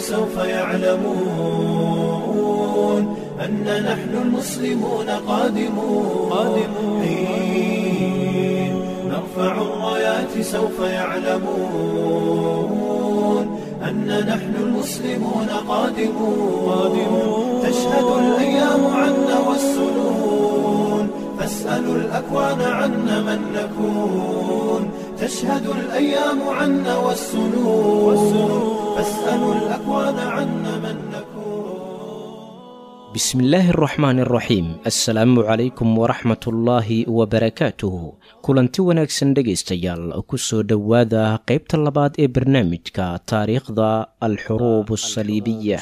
سوف يعلمون أن نحن المسلمون قادمون قادمون حين نرفع الرايات سوف يعلمون أن نحن المسلمون قادمون قادمون تشهد الأيام عنا والسنون فاسألوا الأكوان عنا من نكون تشهد الأيام عنا والسنون فاسألوا الأكوان عنا من نكون بسم الله الرحمن الرحيم assalaamu calaykum waraxmatullaahi wabarakaatuh kulanti wanaagsan dhegaystayaal ku soo dhowaada qaybta labaad ee barnaamijka taariikhda alxuruub asaliibiya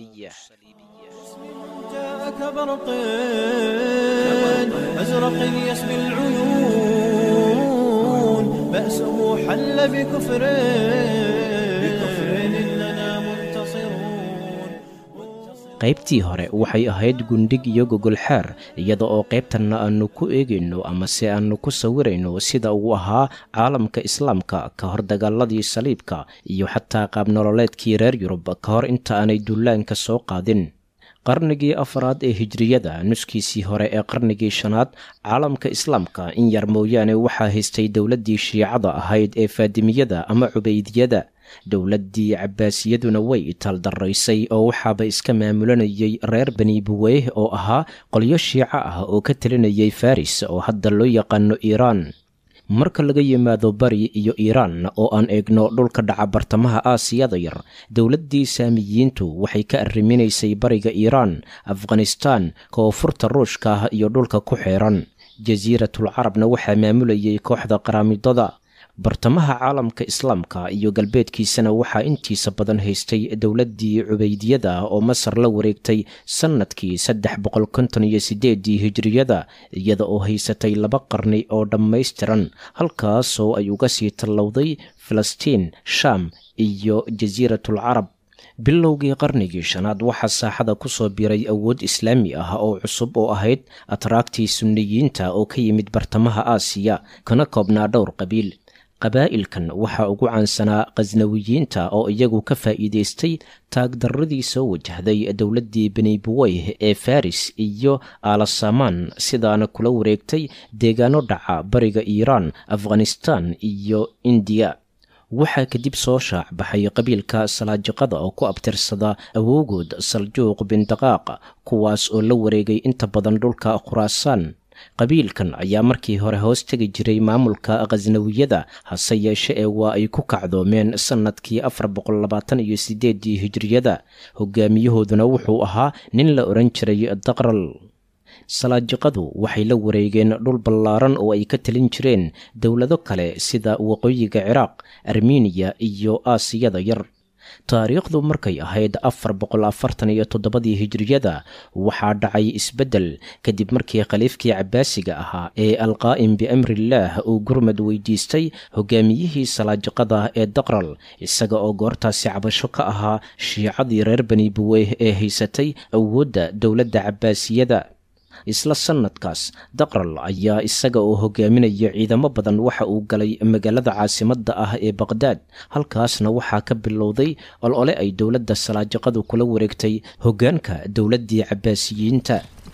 جاءك برق أزرق يسبي العيون بأسه حل بكفر بكفر إننا منتصرون qaybtii hore waxay ahayd gundhig iyo gogolxaar iyada oo qaybtanna aannu ku eegayno ama se aannu ku sawirayno sida uu ahaa caalamka islaamka ka hor dagaaladii saliibka iyo xataa qaabnololeedkii reer yurub ka hor inta aanay dullaanka soo qaadin qarnigii afaraad ee hijriyada nuskiisii hore ee qarnigii shanaad caalamka islaamka in yar mooyaane waxaa haystay dowladdii shiicada ahayd ee faadimiyada ama cubaydiyada dowladdii cabbaasiyaduna way italdaraysay oo waxaaba iska maamulanayay reer bani buweyh oo ahaa qolyo shiico ah oo ka talinayay faris oo hadda loo yaqaano iiraan marka laga yimaado bari iyo iiraan oo aan eegno dhulka dhaca bartamaha aasiyada yar dowladdii saamiyiintu waxay ka arriminaysay bariga iiraan afghanistaan koonfurta ruushka ah iyo dhulka ku xeeran jasiiratul carabna waxaa maamulayay kooxda qaraamidada bartamaha caalamka islaamka iyo galbeedkiisana waxaa intiisa badan haystay dowladdii cubaydiyada oo masar la wareegtay sannadkii saddex boqol konton iyo sideedii hijriyada iyada oo haysatay laba qarni oo dhammaystiran halkaasoo ay uga sii tallowday falastiin shaam iyo jasiiratul carab bilowgii qarnigii shanaad waxaa saaxada ku soo biray awood islaami ah oo cusub oo ahayd atraagtii sunniyiinta oo ka yimid bartamaha aasiya kana koobnaa dhowr qabiil qabaa'ilkan waxaa ugu caansanaa khasnawiyiinta oo iyagu ka faa'iidaystay taagdarradii soo wajahday dowladdii beni buweyh ee faris iyo aalasamaan sidaana kula wareegtay deegaano dhaca bariga iiraan afghanistaan iyo indiya waxaa kadib soo shaac baxay qabiilka salaajiqada oo ku abtirsada awowgood saljuuq bindaqaaq kuwaas oo la wareegay inta badan dhulka khuraasaan qabiilkan ayaa markii hore hoos tegi jiray maamulka khasnawiyada hase yeeshe ee waa ay ku kacdoomeen sannadkii afar boqol labaatan iyo sideedii hijriyada hogaamiyahooduna wuxuu ahaa nin la odhan jiray daqral salaajiqadu waxay la wareegeen dhul ballaaran oo ay ka talin jireen dowlado kale sida waqooyiga ciraaq armeniya iyo aasiyada yar taariikhdu markay ahayd afar boqol afartan iyo toddobadii hijriyada waxaa dhacay isbeddel kadib markii khaliifkii cabbaasiga ahaa ee alqaa'im biamrillaah uu gurmad weydiistay hogaamiyihii salaajiqada ee daqral isaga oo goortaasi cabasho ka ahaa shiicadii reer bani buweyh ee haysatay awoodda dowladda cabbaasiyada isla sannadkaas daqral ayaa isaga oo hogaaminaya ciidamo badan waxa uu galay magaalada caasimadda ah ee baqhdaad halkaasna waxaa ka bilowday olole ay dowladda salaajiqadu kula wareegtay hoggaanka dowladdii cabbaasiyiinta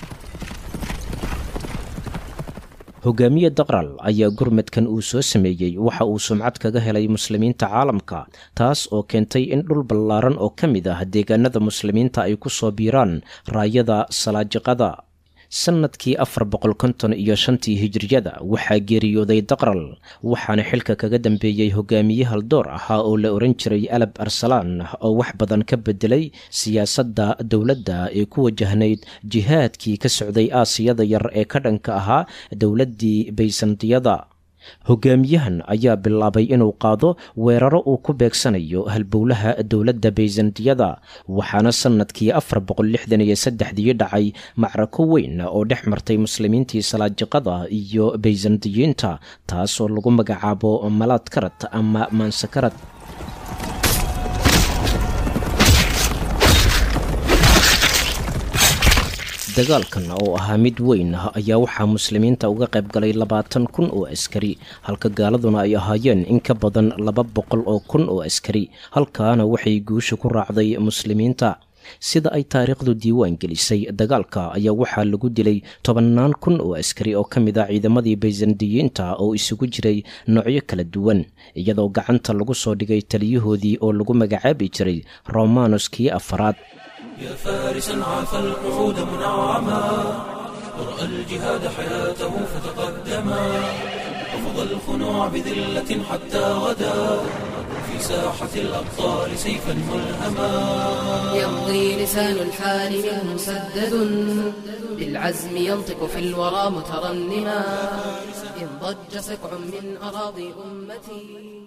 hogaamiye daqral ayaa gurmadkan uu soo sameeyey waxa uu sumcad kaga helay muslimiinta caalamka taas oo keentay in dhul ballaaran oo ka mid ah deegaanada muslimiinta ay ku soo biiraan raayada salaajiqada sannadkii afar boqol konton iyo shantii hijriyada waxaa geeriyooday daqral waxaana xilka kaga dambeeyey hogaamiye haldoor ahaa oo la ohan jiray alab arsalaan oo wax badan ka bedelay siyaasadda dowladda ee ku wajahnayd jihaadkii ka socday aasiyada yar ee ka dhanka ahaa dowladdii baysantiyada hogaamiyahan ayaa bilaabay inuu qaado weeraro uu ku beegsanayo halbowlaha dowladda bayzantiyada waxaana sannadkii afar boqol lixdan iyo saddexdii dhacay macrako weyn oo dhex martay muslimiintii salaajiqada iyo bayzantiyiinta taasoo lagu magacaabo malaad karad ama maansakarad dagaalkan oo ahaa mid weyn ah ayaa waxaa muslimiinta uga qayb galay labaatan kun oo askari halka gaaladuna ay ahaayeen in ka badan laba boqol oo kun oo askari halkaana waxay guusha ku raacday muslimiinta sida ay taariikhdu diiwaan gelisay dagaalka ayaa waxaa lagu dilay tobannaan kun oo askari oo ka mid ah ciidamadii baysandiyiinta oo isugu jiray noocyo kala duwan iyadoo gacanta lagu soo dhigay taliyahoodii oo lagu magacaabi jiray romanos kii afaraad يا فارسا عاف القعود منعما ورأى الجهاد حياته فتقدما رفض الخنوع بذلة حتى غدا في ساحة الأبطال سيفا ملهما يمضي لسان الحال منه مسدد بالعزم ينطق في الورى مترنما إن ضج سكع من أراضي أمتي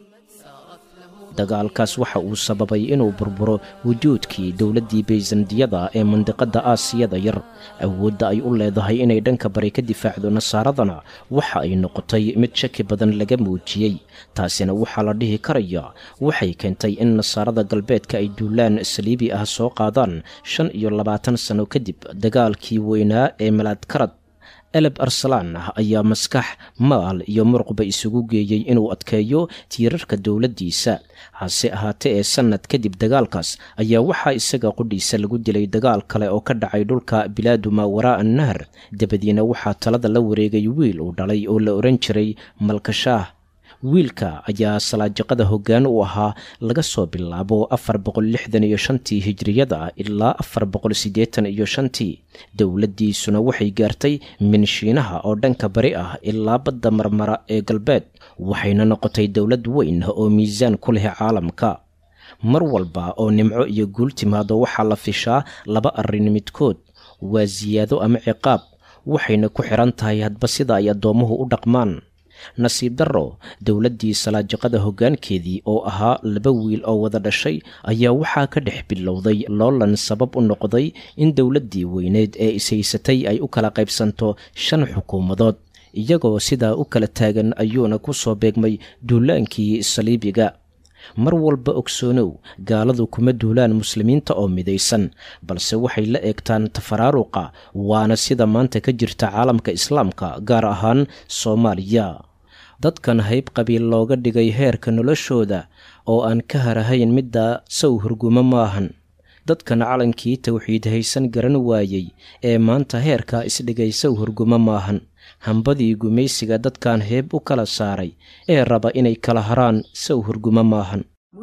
سارت له dagaalkaas waxa uu sababay inuu burburo wujuudkii dowladdii bayzandiyada ee mandiqadda aasiyada yar awoodda ay u leedahay inay dhanka bari ka difaacdo nasaaradana waxa ay noqotay mid shaki badan laga muujiyey taasina waxaa la dhihi karaya waxay keentay in nasaarada galbeedka ay duulaan saliibi ah soo qaadaan shan iyo labaatan sano kadib dagaalkii weynaa ee malaadkarad eleb arsalaan ah ayaa maskax maal iyo muruqba isugu geeyey inuu adkeeyo tiirarka dowladdiisa hase ahaatee ee sannad kadib dagaalkaas ayaa waxaa isaga qudhiisa lagu dilay dagaal kale oo ka dhacay dhulka bilaadu maa waraa annahar dabadiina waxaa talada la wareegay wiil uu dhalay oo la ohan jiray malkashaah wiilka ayaa salaajaqada hoggaan u ahaa laga soo bilaabo afar boqol lixdan iyo shantii hijriyada ilaa afar boqol siddeetan iyo shantii dowladdiisuna waxay gaartay minshiinaha oo dhanka bari ah ilaa badda marmara ee galbeed waxayna noqotay dowlad weyn oo miisaan ku leh caalamka mar walba oo nimco iyo guul timaado waxaa la fishaa laba arrin midkood waa siyaado ama ciqaab waxayna ku xidhan tahay hadba sida ay addoommuhu u dhaqmaan nasiib darro dowladdii salaajaqada hoggaankeedii oo ahaa laba wiil oo wada dhashay ayaa waxaa ka dhex bilowday loolan sabab u noqday in dowladdii weyneed ee ishaysatay ay u kala qaybsanto shan xukuumadood iyagoo sidaa u kala taagan ayuuna ku soo beegmay duulaankii saliibiga mar walba ogsoonow gaaladu kuma duulaan muslimiinta oo midaysan balse waxay la eegtaan tafaraaruqa waana sida maanta ka jirta caalamka islaamka gaar ahaan soomaaliya dadkan hayb qabiil looga dhigay heerka noloshooda oo aan ka harahayn midda sow hurgumo maahan dadkan calankii tawxiid haysan garan waayey ee maanta heerka isdhigay sow hurgumo maahan hambadii gumaysiga dadkan heeb u kala saaray ee raba inay kala haraan sow hurgumo maahan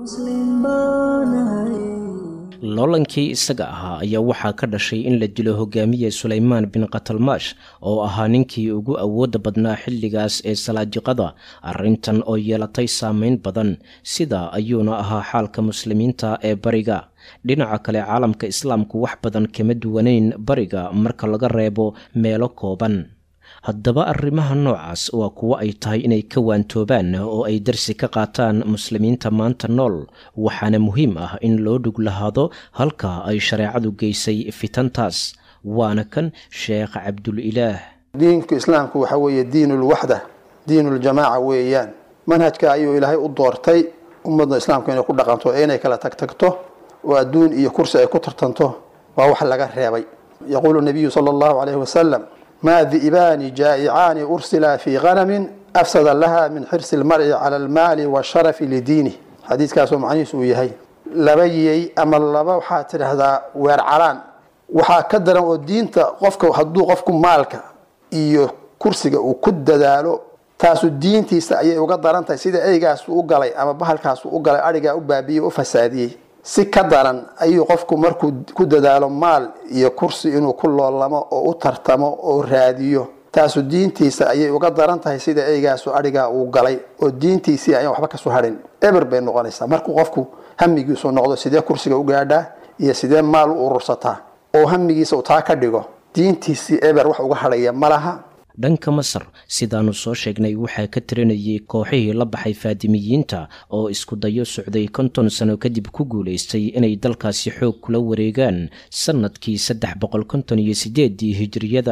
loolankii isaga ahaa ayaa waxaa ka dhashay in la dilo hogaamiye sulaymaan bin katalmaash oo ahaa ninkii ugu awoodda badnaa xilligaas ee salaajiqada arrintan oo yeelatay saameyn badan sidaa ayuuna ahaa xaalka muslimiinta ee bariga dhinaca kale caalamka islaamku wax badan kama duwanayn bariga marka laga reebo meelo kooban haddaba arrimaha noocaas waa kuwo ay tahay inay ka waantoobaan oo ay darsi ka qaataan muslimiinta maanta nool waxaana muhiim ah in loo dhug lahaado halka ay shareecadu geysay fitantaas waana kan sheekh cabdulilaah diinka islaamku waxa weeye diinulwaxda diinuljamaaca weeyaan manhajka ayuu ilaahay u doortay ummadda islaamka inay ku dhaqanto ee inay kala tagtagto oo adduun iyo kursi ay ku tartanto waa wax laga reebay yaquulu nabiyu sala allahu calayhi wasalam ma di'baani jaa'icaani ursila fii ganamin afsada laha min xirsi lmar'i cala almaali washarafi lidiinih xadiiskaasoo macnihiisu uu yahay laba yey ama laba waxaa tidhaahdaa weer calaan waxaa ka daran oo diinta qofka hadduu qofku maalka iyo kursiga uu ku dadaalo taasu diintiisa ayay uga daran tahay sida eygaasu u galay ama bahalkaasu u galay adhigaa u baabiyey u fasaadiyey si ka daran ayuu qofku markuu ku dadaalo maal iyo kursi inuu ku loolamo oo u tartamo oo raadiyo taasu diintiisa ayay uga daran tahay sida eygaasu adhigaa uu galay oo diintiisii ayaan waxba kasoo harin eber bay noqonaysaa markuu qofku hamigiisu noqdo sidee kursiga u gaadhaa iyo sidee maal u urursataa oo hamigiisa uu taa ka dhigo diintiisii eber wax uga hadhaya ma laha dhanka masar sidaannu soo sheegnay waxaa ka tirinayay kooxihii la baxay faadimiyiinta oo isku dayo socday konton sano kadib ku guulaystay inay dalkaasi xoog kula wareegaan sannadkii saddex boqol konton iyo siddeeddii hijiriyada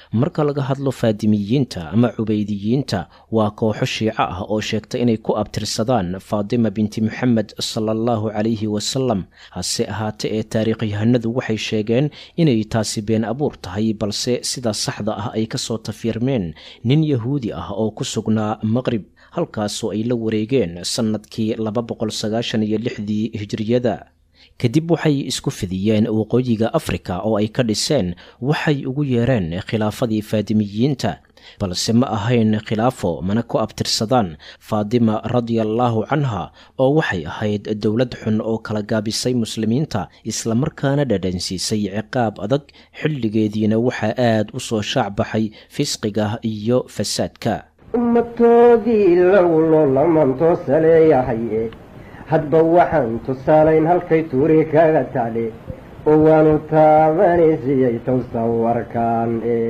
marka laga hadlo faadimiyiinta ama cubaydiyiinta waa kooxo shiico ah oo sheegta inay ku abtirsadaan faadima binti moxamed sala allahu calayhi wasalam hase ahaate ee taariikhyahanadu waxay sheegeen inay taasi been abuur tahay balse sidaa saxda ah ay kasoo tafiirmeen nin yahuudi ah oo ku sugnaa maqrib halkaasoo ay la wareegeen sannadkii laba boqol sagaashan iyo lixdii hijriyada kadib waxay isku fidiyeen waqooyiga afrika oo ay ka dhiseen waxay ugu yeereen khilaafadii faadimiyiinta balse ma ahayn khilaafo mana ku abtirsadaan faadima radiallaahu canha oo waxay ahayd dowlad xun oo kala gaabisay muslimiinta islamarkaana dhadhansiisay ciqaab adag xilligeediina waxaa aad u soo shaac baxay fisqiga iyo fasaadka ummatoodii low loolamanto saleeyahaye hadba waxaan tusaalayn halkay tuuri kaga tacli oo waanu taabanaysiiyey towsawarkaan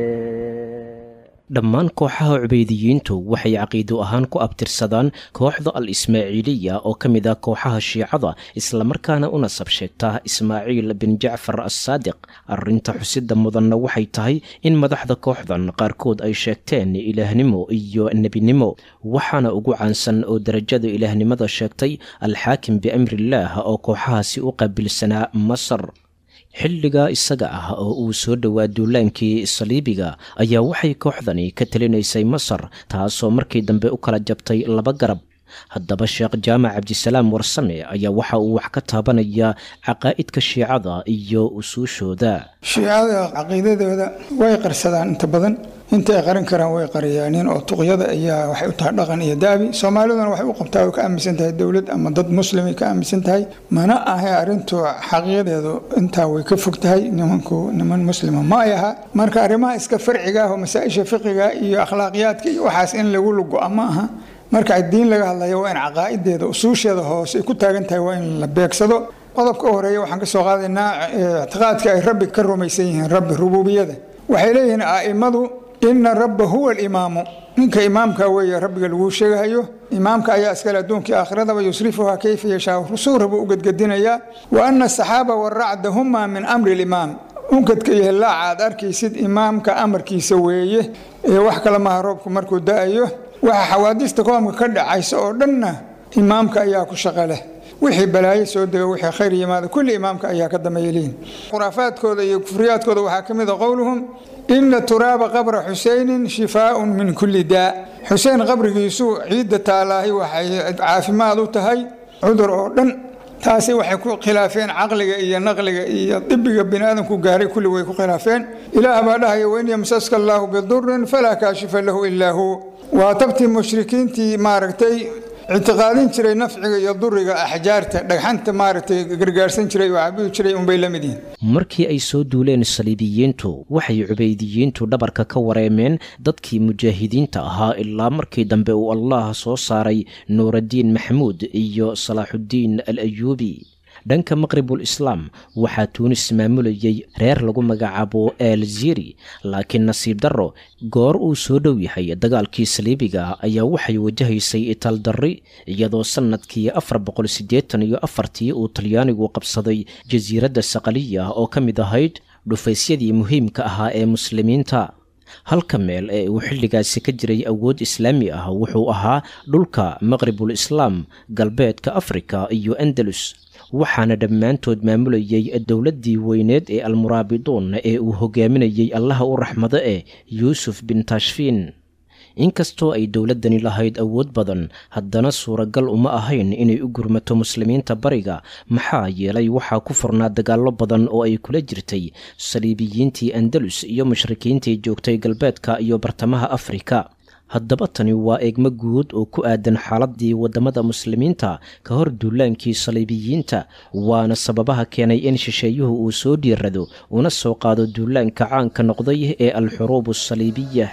dhammaan kooxaha cubaydiyiintu waxay caqiido ahaan ku abtirsadaan kooxda al ismaaciiliya oo ka mid ah kooxaha shiicada islamarkaana u nasab sheegta ismaaciil bin jacfar assaadiq arrinta xusida mudanna waxay tahay in madaxda kooxdan qaarkood ay sheegteen ilaahnimo iyo nebinimo waxaana ugu caansan oo darajada ilaahnimada sheegtay alxaakim biamrillaah oo kooxahaasi u qaabilsanaa masar xilligaa isaga ah oo uu soo dhowaa duulaankii saliibiga ayaa waxay kooxdani ka talinaysay masar taasoo markii dambe u kala jabtay laba garab haddaba sheekh jaamac cabdisalaam warsame ayaa waxa uu wax ka taabanaya caqaa'idka shiicada iyo usuushooda shiicada caqiidadooda way qarsadaan inta badan inta ay qarin karaan way qariyaanin oo tuqyada ayaa waxay u tahay dhaqan iyo daabi soomaaliduna waxay u qabtaa way ka aaminsan tahay dowlad ama dad muslimay ka aaminsan tahay mana ahe arrintu xaqiiqadeedu intaa way ka fog tahay nimanku niman muslima ma ay aha marka arrimaha iska farciga ah oo masaa-isha fiqiga iyo akhlaaqiyaadka iyo waxaas in lagu lugo-a ma aha marka diin laga hadlayo waa in caqaa'ideeda usuusheeda hoose ay ku taagan tahay waa in la beegsado qodobka u horeeya waxaan ka soo qaadaynaa ictiqaadka ay rabbi ka rumaysan yihiin rabbi rububiyada waxay leeyihiin a'immadu ina rabba huwa alimaamu ninka imaamka weeye rabbiga laguu sheegahayo imaamka ayaa iskale adduunkii aakhiradaba yusrifuhaa kayfa yashaa rusuura buu u gedgedinayaa wa ana asaxaaba waracda huma min amri alimaam unkadka iyo hillaaca aad arkaysid imaamka amarkiisa weeye ee wax kale maha roobku markuu da-ayo waxa xawaadista koomka ka dhacaysa oo dhanna imaamka ayaa ku shaqo leh wixii balaayo soo dega wixii khayr yimaada kulli imaamka ayaa ka dameeyeliin khuraafaadkooda iyo kufriyaadkooda waxaa ka mid a qowluhum ina turaaba qabra xuseynin shifaaun min kulli daa xuseen qabrigiisu ciidda taalaahi waxay caafimaad u tahay cudur oo dhan taasi waxay ku khilaafeen caqliga iyo naqliga iyo dibiga biniaadamku gaaray kulli way ku khilaafeen ilaah baa dhahaya wain yamsaska allaahu bidurin falaa kaashifa lahu ilaa hu waa tabtii mushrikiintii maaragtay ictiqaadin jiray nafciga iyo duriga axjaarta dhagxanta maaragtay gargaarsan jiray oo caabudi jiray unbay la mid yihiin markii ay soo duuleen saliibiyiintu waxay cubaydiyiintu dhabarka ka wareemeen dadkii mujaahidiinta ahaa ilaa markii dambe uu allah soo saaray nuuraddiin maxamuud iyo salaaxuddiin al ayuubi dhanka maqribul islaam waxaa tuunis maamulayay reer lagu magacaabo elziri laakiin nasiib darro goor uu soo dhow yahay dagaalkii saliibiga ayaa waxay wajahaysay itaaldarri iyadoo sannadkii afar boqol siddeetan iyo afartii uu talyaanigu qabsaday jasiiradda saqaliya oo ka mid ahayd dhufaysyadii muhiimka ahaa ee muslimiinta halka meel ee uu xilligaasi ka jiray awood islaami ah wuxuu ahaa dhulka maqribul islaam galbeedka afrika iyo andalus waxaana dhammaantood maamulayay dowladdii weyneed ee almuraabiduun ee uu hogaaminayey allaha u raxmado eh yuusuf bin tashfiin inkastoo ay dowladdani lahayd awood badan haddana suuragal uma ahayn inay u gurmato muslimiinta bariga maxaa yeelay waxaa ku furnaa dagaallo badan oo ay kula jirtay saliibiyiintii andalus iyo mushrikiintii joogtay galbeedka iyo bartamaha afrika haddaba tani waa eegmo guud oo ku aadan xaaladii waddamada muslimiinta ka hor duulaankii saliibiyiinta waana sababaha keenay in shisheeyuhu uu soo dhiirado una soo qaado duulaanka caanka noqday ee alxuruub asaliibiya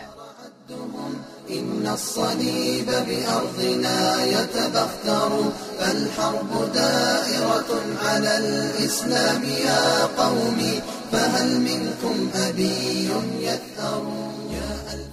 إن الصليب بأرضنا يتبختر فالحرب دائرة على الإسلام يا قومي فهل منكم أبي يثأر يا ألف ما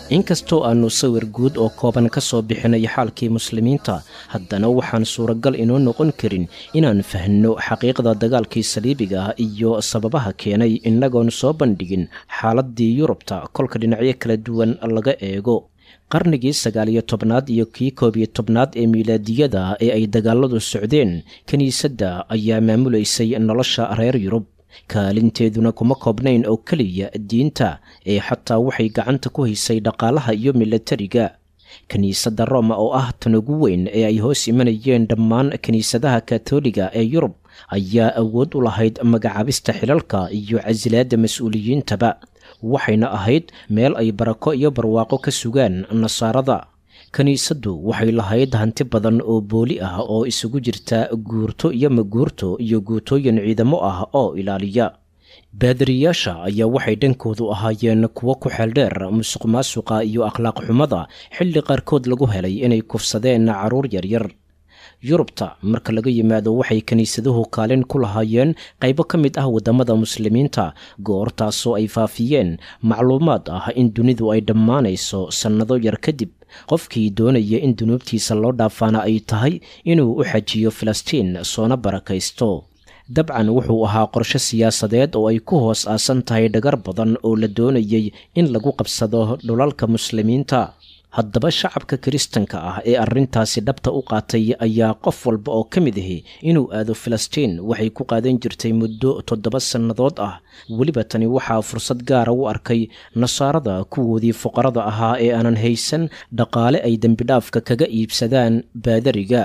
inkastoo aannu sawir guud oo kooban ka soo bixinay xaalkii muslimiinta haddana waxaan suuragal inoo noqon karin inaan fahno xaqiiqda dagaalkii saliibiga ah iyo sababaha keenay innagoon soo bandhigin xaaladdii yurubta kolka dhinacyo kala duwan laga eego qarnigii sagaaliyo tobnaad iyo kii koob iyo tobnaad ee miilaadiyada ee ay dagaaladu socdeen kiniisadda ayaa maamulaysay nolosha reer yurub kaalinteeduna kuma koobnayn oo keliya diinta ee xataa waxay gacanta ku haysay dhaqaalaha iyo milatariga kiniisadda roma oo ah tan ugu weyn ee ay hoos imanayeen dhammaan kiniisadaha katoliga ee yurub ayaa awood u lahayd magacaabista xilalka iyo casilaadda mas-uuliyiintaba waxayna ahayd meel ay barako iyo barwaaqo ka sugaan nasaarada kiniisaddu waxay lahayd hanti badan oo booli ah oo isugu jirta guurto iyo maguurto iyo guutooyin ciidamo ah oo ilaaliya baadariyaasha ayaa waxay dhankoodu ahaayeen kuwo ku xeeldheer musuq maasuqa iyo akhlaaq xumada xilli qaarkood lagu helay inay kufsadeen carruur yaryar yurubta marka laga yimaado waxay kiniisaduhu kaalin ku lahaayeen qaybo ka mid ah waddamada muslimiinta goortaasoo ay faafiyeen macluumaad ah in dunidu ay dhammaanayso sannado yar kadib qofkii doonaya in dunuubtiisa loo dhaafaana ay tahay inuu u xajiyo filistiin soona barakaysto dabcan wuxuu ahaa qorshe siyaasadeed oo ay ku hoos aasan tahay dhagar badan oo la doonayay in lagu qabsado dhulalka muslimiinta haddaba shacabka kiristanka ah ee arrintaasi dhabta u qaatay ayaa qof walba oo ka mid ahi inuu aado filistiin waxay ku qaadan jirtay muddo toddoba sannadood ah weliba tani waxaa fursad gaara u arkay nasaarada kuwoodii fuqarada ahaa ee aanan haysan dhaqaale ay dembidhaafka kaga iibsadaan baadariga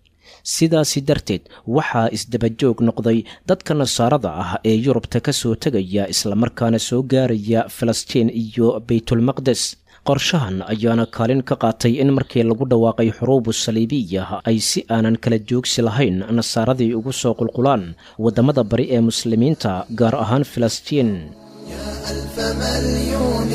sidaasi darteed waxaa isdabajoog noqday dadka nasaarada ah ee yurubta ka soo tegaya islamarkaana soo gaaraya filistiin iyo baytulmaqdes qorshahan ayaana kaalin ka qaatay in markii lagu dhawaaqay xuruubu saliibiya ay si aanan kala joogsi lahayn nasaaradii ugu soo qulqulaan waddamada bari ee muslimiinta gaar ahaan filistiin ألف مليون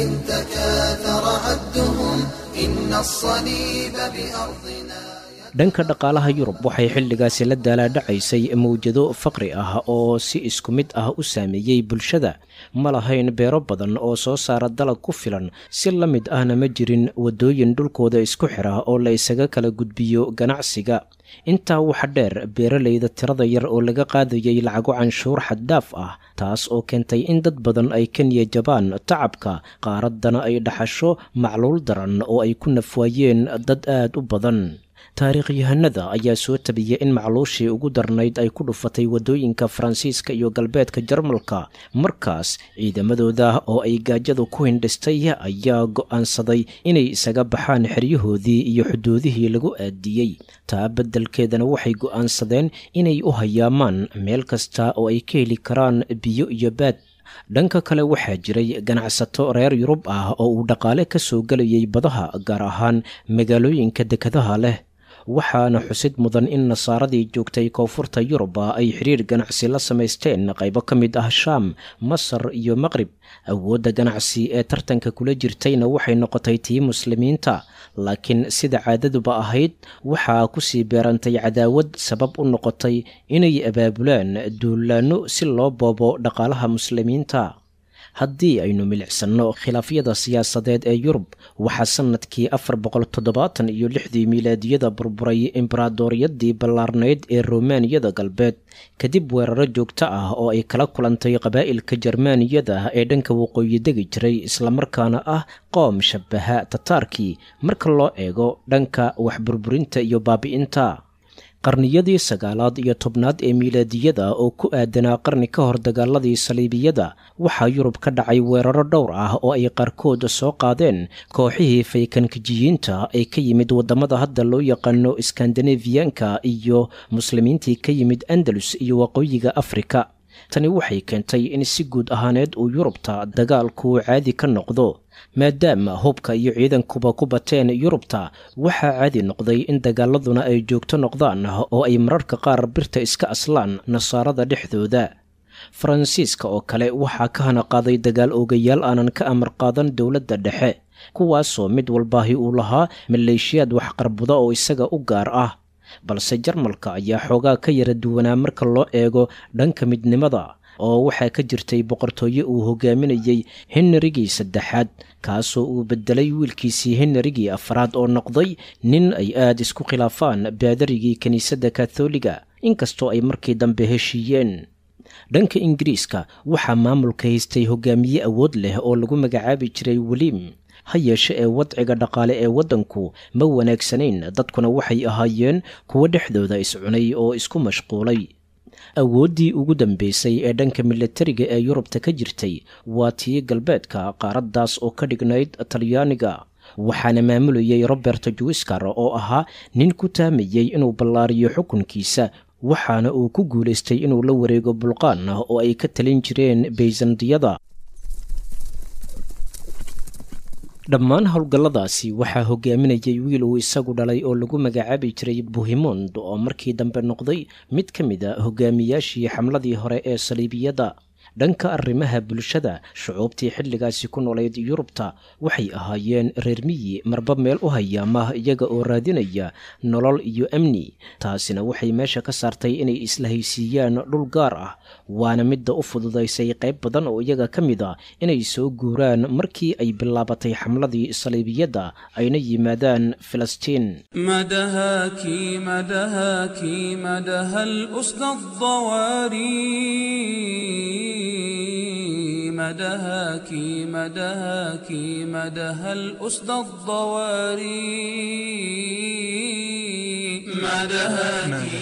تكاثر عدهم إن الصليب بأرضنا dhanka dhaqaalaha yurub waxay xilligaasi la daalaadhacaysay mawjado faqri ah oo si isku mid ah u saameeyey bulshada ma lahayn beero badan oo soo saara dalag ku filan si la mid ahna ma jirin waddooyin dhulkooda isku xira oo la isaga kala gudbiyo ganacsiga intaa waxa dheer beeralayda tirada yar oo laga qaadayay lacago canshuur xaddaaf ah taas oo keentay in dad badan ay ka niyajabaan tacabka qaaraddana ay dhaxasho macluul daran oo ay ku nafwaayeen dad aad u badan taariikhyahanada ayaa soo tabiyey in macluushii ugu darnayd ay ku dhufatay waddooyinka faransiiska iyo galbeedka jarmalka markaas ciidamadooda oo ay gaajadu ku hindhistay ayaa go'aansaday inay isaga baxaan xeryahoodii iyo xuduudihii lagu aadiyey taa beddelkeedana waxay go'aansadeen inay u hayaamaan meel kasta oo ay ka heli karaan biyo iyo baad dhanka kale waxaa jiray ganacsato reer yurub ah oo uu dhaqaale ka soo gelayay badaha gaar ahaan magaalooyinka dekadaha leh waxaana xusid mudan in nasaaradii joogtay koonfurta yuruba ay xiriir ganacsi la samaysteen qaybo ka mid ah shaam masar iyo maqrib awoodda ganacsi ee tartanka kula jirtayna waxay noqotay tii muslimiinta laakiin sida caadaduba ahayd waxaa kusii beerantay cadaawad sabab u noqotay inay abaabulaan duulaanno si loo boobo dhaqaalaha muslimiinta haddii aynu milicsanno khilaafyada siyaasadeed ee yurub waxaa sannadkii afar boqol toddobaatan iyo lixdii miilaadiyada burburay embaradoriyadii ballaarnayd ee romaaniyada galbeed kadib weeraro joogto ah oo ay kala kulantay qabaa'ilka jermaaniyada ee dhanka waqooyi degi jiray islamarkaana ah qoom shabaha tataarkii marka loo eego dhanka waxburburinta iyo baabi'inta qarniyadii sagaalaad iyo tobnaad ee miilaadiyada oo ku aadanaa qarni ka hor dagaaladii saliibiyada waxaa yurub ka dhacay weeraro dhowr ah oo ay qaarkood soo qaadeen kooxihii faykankijiyiinta ee ka yimid waddamada hadda loo yaqaano skandinafiyanka iyo muslimiintii ka yimid andalus iyo waqooyiga afrika tani waxay keentay in si guud ahaaneed uu yurubta dagaalku caadi ka noqdo maadaama hubka iyo ciidankuba ku bateen yurubta waxaa caadi noqday in dagaaladuna ay joogto noqdaan oo ay mararka qaar birta iska aslaan nasaarada dhexdooda faransiiska oo kale waxaa ka hana qaaday dagaal oogayaal aanan ka amar qaadan dowladda dhexe kuwaasoo mid walbaahi uu lahaa maleeshiyaad waxqarbuda oo isaga u gaar ah balse jarmalka ayaa xoogaa ka yara duwanaa marka loo eego dhanka midnimada oo waxaa ka jirtay boqortooye uu hogaaminayey henrigii saddexaad kaasoo uu bedelay wiilkiisii henrigii afraad oo noqday nin ay aad isku khilaafaan baadarigii kiniisadda katholiga inkastoo ay markii dambe heshiiyeen dhanka ingiriiska waxaa maamulka haystay hogaamiye awood leh oo lagu magacaabi jiray weliim ha yeeshe ee wadciga dhaqaale ee waddanku ma wanaagsanayn dadkuna waxay ahaayeen kuwo dhexdooda iscunay oo isku mashquulay awooddii ugu dambeysay ee dhanka milatariga ee yurubta ka jirtay waa tii galbeedka qaaraddaas oo ka dhignayd talyaaniga waxaana maamulayay robert juiskar oo ahaa nin ku taamayey inuu ballaariyo xukunkiisa waxaana uu ku guulaystay inuu la wareego bulqaan oo ay ka talin jireen bayzandiyada dhammaan howlgalladaasi waxaa hogaaminayay wiil uu isagu dhalay oo lagu magacaabi jiray buhimond oo markii dambe noqday mid ka mid a hogaamiyaashii xamladii hore ee saliibiyadda dhanka arrimaha bulshada shucuubtii xilligaasi ku noolayd yurubta waxay ahaayeen reer miyi marba meel u hayaama iyaga oo raadinaya nolol iyo amni taasina waxay meesha ka saartay inay isla haysiiyaan dhul gaar ah waana midda u fududaysay qayb badan oo iyaga ka mid a inay soo guuraan markii ay bilaabatay xamladii saliibiyadda ayna yimaadaan filistiin مدهاك مدهاك مدها الأسد الضواري مدهاك مدهاك مدها الأسد الضواري مدهاك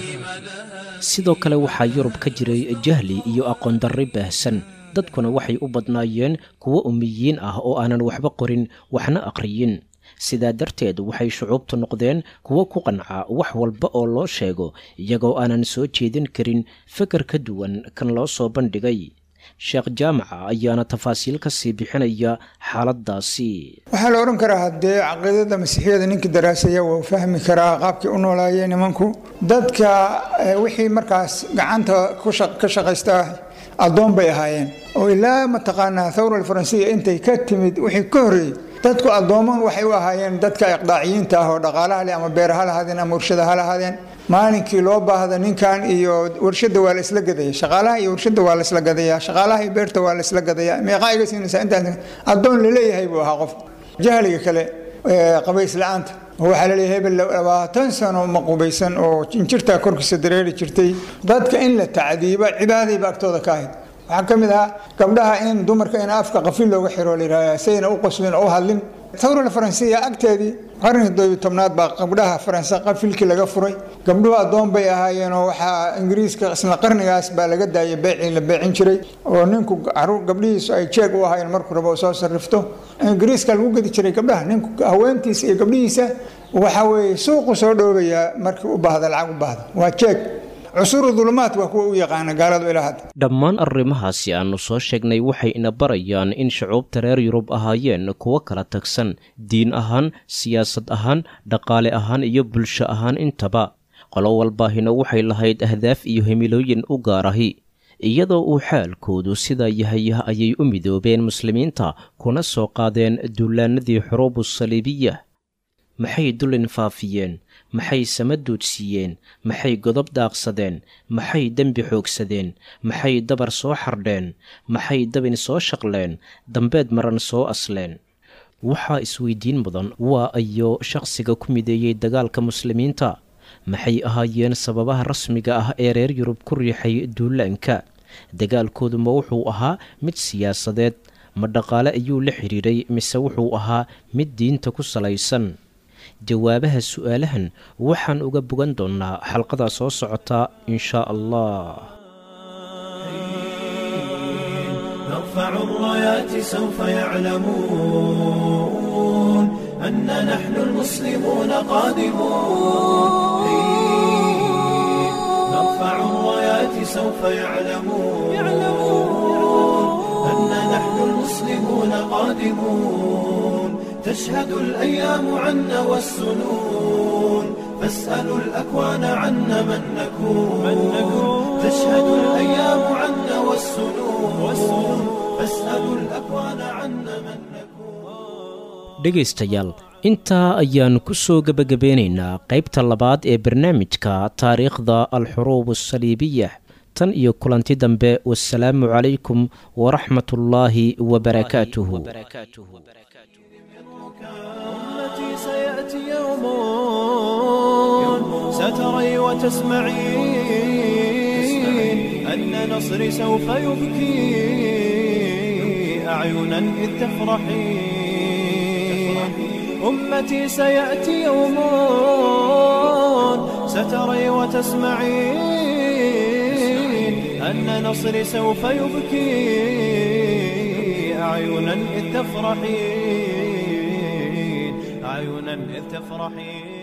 sidoo kale waxaa yurub ka jiray jahli iyo aqoon darri baahsan dadkuna waxay u badnaayeen kuwo umiyiin ah oo aanan waxba qorin waxna aqriyin sidaa darteed waxay shucuubtu noqdeen kuwo ku qanca wax walba oo loo sheego iyagoo aanan soo jeedin karin feker ka duwan kan loo soo bandhigay sheekh jaamaca ayaana tafaasiil ka sii bixinaya xaaladdaasi waxaa la odhan karaa haddee caqiidada masiixiyada ninkii daraasaya wuu fahmi karaa qaabkii u noolaayeen nimanku dadka eh, wixii markaas gacanta ku shaq- ka shaqaysta addoon bay ahaayeen oo ilaa mataqaanaa thawra alfaransiya intay ka timid wixii ka horreeyey dadku addooman waxay u ahaayeen dadka iqdaaciyiinta ah oo dhaqaalaha leh ama beer ha lahaadeen ama warshada ha lahaadeen maalinkii loo baahda ninkan iyo warshada waa la isla gadaya shaqaalaha iyo warshada waa la isla gadaya shaqaalaha iyo beerta waa la isla gadaya meeqaa iga siinaysaa intaas addoon laleeyahay buu ahaa qof jahliga kale ee qabays la-aanta oo waxaa laleeyahay hebel labaatan sano ma qubaysan oo injirtaa korkiisa dareeri jirtay dadka in la tacdiibo cibaadayba agtooda ka ahayd waxaa ka mid ahaa gabdhaha in dumarka in afka qafil looga xiro la yidhahda sayna u qoslin oo u hadlin thawra faransiya agteedii qarnigii toddobiyo tobnaad baa gabdhaha faranse qafilkii laga furay gabdhuhu addoon bay ahaayeen oo waxaa ingiriiska isla qarnigaas baa laga daayay beecii la beecin jiray oo ninku caruur gabdhihiisu ay jeeg u ahaayeen markuu rabo soo sarrifto ingiriiska lagu gedi jiray gabdhaha ninku haweentiisa iyo gabdhihiisa waxa weeye suuqu soo dhoobayaa markii u baahda lacag u baahda waa jeeg cusuru dulumaad waa kuwa u yaqaana gaaladu ilaa hadda dhammaan arrimahaasi aannu soo sheegnay waxay ina barayaan in shucuubta reer yurub ahaayeen kuwo kala tagsan diin ahaan siyaasad ahaan dhaqaale ahaan iyo bulsho ahaan intaba qolo walbaahina waxay lahayd ahdaaf iyo himilooyin u gaarahi iyadoo uu xaalkoodu sidaa yahay ayay u midoobeen muslimiinta kuna soo qaadeen duulaanadii xuruubu saliibiya maxay dulin faafiyeen maxay sama duudsiiyeen maxay godob daaqsadeen maxay dembi xoogsadeen maxay dabar soo xardheen maxay dabin soo shaqleen dambeed maran soo asleen waxaa isweydiin mudan waa ayo shaqsiga ku mideeyey dagaalka muslimiinta maxay ahaayeen sababaha rasmiga ah ee reer yurub ku riixay duulaanka dagaalkoodu ma wuxuu ahaa mid siyaasadeed ma dhaqaale ayuu la xidhiiray mise wuxuu ahaa mid diinta ku salaysan jawaabaha su'aalahan waxaan uga bogan doonnaa xalqada soo socota in shaa allah نرفع الرايات سوف يعلمون أن نحن المسلمون قادمون نرفع الرايات سوف يعلمون أن نحن المسلمون قادمون تشهد الأيام عنا والسنون فاسألوا الأكوان عنا من نكون تشهد الأيام عنا والسنون فاسألوا الأكوان عنا من نكون dhegaystayaal intaa ayaannu ku soo gebagabeynaynaa qaybta labaad ee barnaamijka taariikhda alxuruub asaliibiya tan iyo kulanti dambe wasalaamu calaykum waraxmat ullaahi wabarakaatuhu أمتي سيأتي يوم ستري وتسمعين أن نصري سوف يبكي أعينا إذ تفرحين أمتي سيأتي يوم ستري وتسمعين أن نصري سوف يبكي أعينا إذ تفرحين أعينا إذ تفرحين